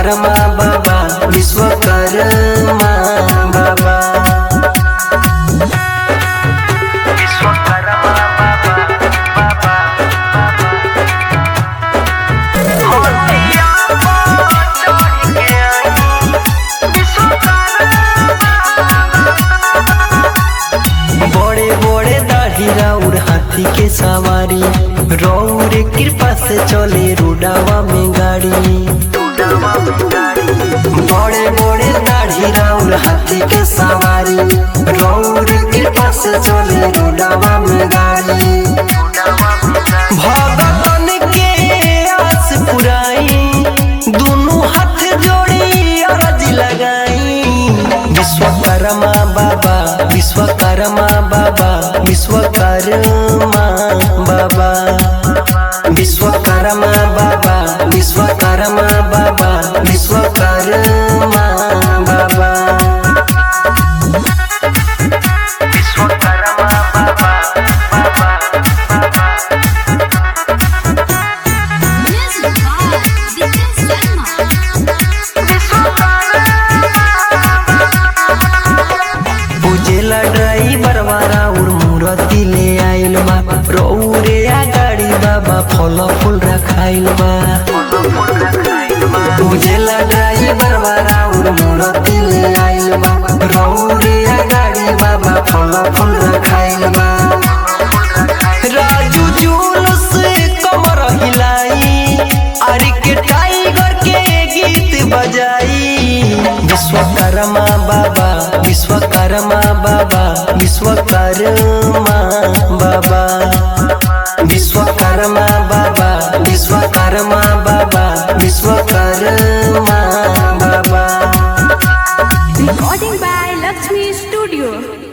विश्वकर्मा बाबा विश्वकर्मा बाबा विश्वकर्मा बाबा बाबा होतिया चढ़ के आई बड़े बड़े दाढ़ी राउर हाथी के सवारी रौर कृपा से चले रोडावा में गाड़ी बड़े बड़े दाढ़ी राउर हाथी के सवारी रौर कृपा से चले रोडावा में गाड़ी भगतन के आस पुराई दोनों हाथ जोड़ी अर्ज लगाई विश्वकर्मा बाबा विश्वकर्मा बाबा विश्वकर्मा बाबा विश्वकर्मा बाबा विश्वकर्मा बाबा विश्वकर्मा बाबा विश्वकर्मा बाबा बाबा Music by Dipen Sharma. पूजेला ड्राइवर वाला उर मूर्ति ले आइल बा रौरे आ गाड़ी बाबा फल फूल रखाइल बा पूजेला ड्राइवर वाला उर मूर्ति ले आइल बा रौरे आ गाड़ी बाबा फल फूल रखाइल बा राजू जुलूस कमर हिलाई अरे के टाइगर के गीत बजाई विश्वकर्मा बाबा विश्वकर्मा बाबा विश्वकर्मा बाबा विश्वकर्मा बाबा विश्वकर्मा बाबा विश्वकर्मा बाबा Recording by Lakshmi Studio.